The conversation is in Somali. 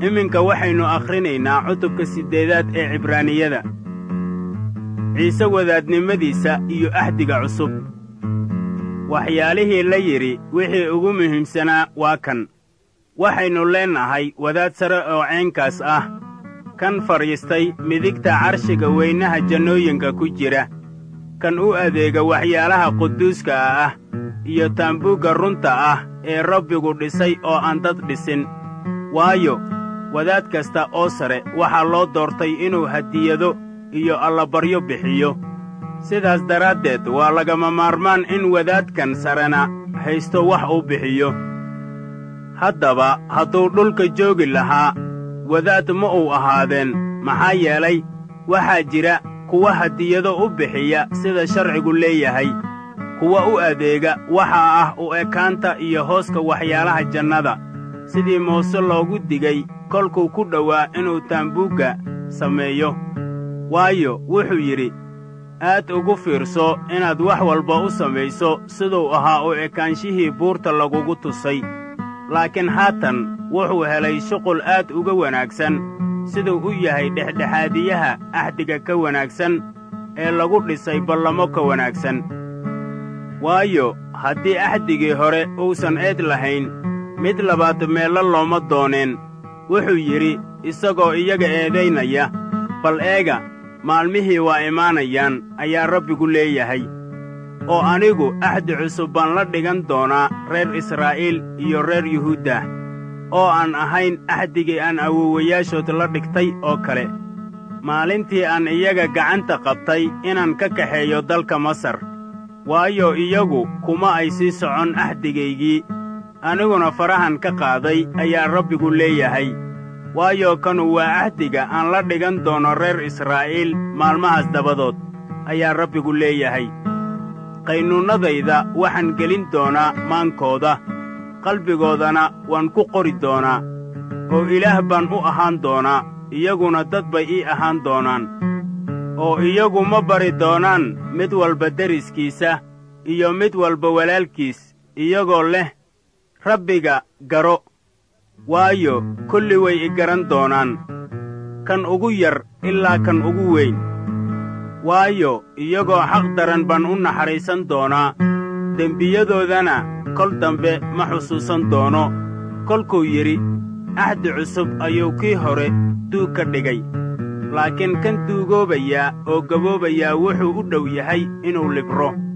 iminka waxaynu akhrinaynaa cutubka siddeedaad ee cibraaniyada ciise wadaadnimadiisa iyo ahdiga cusub waxyaalihii la yidhi wixii ugu muhiimsanaa waa kan waxaynu leennahay wadaad sare oo caynkaas ah kan fadhiistay midigta carshiga weynaha jannooyinka ku jira kan u adeega waxyaalaha quduuska ah iyo taambuugga runta ah ee rabbigu dhisay oo aan dad dhisin waayo wadaad kasta oo sare waxaa loo doortay inuu hadiyado iyo allabaryo bixiyo sidaas daraaddeed waa lagama maarmaan in wadaadkan sarena haysto wax uu bixiyo haddaba hadduu dhulka joogi lahaa wadaad ma uu ahaadeen maxaa yeelay waxaa jira kuwa hadiyado u bixiya sida sharcigu leeyahay kuwa u adeega waxaa ah u ekaanta iyo hooska waxyaalaha jannada sidii muuse loogu digay kolkuu ku dhowaa inuu taambuugga sameeyo waayo wuxuu yidhi aad ugu fiirso inaad wax walba u samayso siduu ahaa u ekaanshihii buurta lagugu tusay laakiin haatan wuxuu helay shuqul aad uga wanaagsan siduu u yahay dhexdhexaadiyaha ahdiga ka wanaagsan ee lagu dhisay ballamo ka wanaagsan waayo haddii ahdigii hore uusan eed lahayn mid labaad meello looma dooneen wuxuu yidhi isagoo iyaga eedaynaya bal eega maalmihii waa imaanayaan ayaa rabbigu leeyahay oo anigu ahdi cusub baan la dhigan doonaa reer israa'iil iyo reer yuhuudda oo aan ahayn ahdigii aan awowayaashood la dhigtay oo kale maalintii aan iyaga gacanta qabtay inaan ka kaxeeyo dalka masar waayo iyagu kuma ay sii socon ahdigaygii aniguna farahan ka qaaday ayaa rabbigu leeyahay waayo kanu waa ahdiga aan la dhigan doono reer israa'iil maalmahaas dabadood ayaa rabbigu leeyahay qaynuunnadayda waxaan gelin doonaa maankooda qalbigoodana waan ku qori doonaa oo ilaah baan u ahaan doonaa iyaguna dad bay ii ahaan doonaan oo iyagu ma bari doonaan mid walba deriskiisa iyo mid walba walaalkiis iyagoo leh rabbiga garo waayo kulli way i garan doonaan kan ugu yar ilaa kan ugu weyn waayo iyagoo xaq daran baan u naxariisan doonaa dembiyadoodana kol dambe ma xusuusan doono kolkuu yidhi ahdi cusub ayuu kii hore duug ka dhigay laakiin kan duugoobayaa oo gaboobayaa wuxuu u dhow yahay inuu libro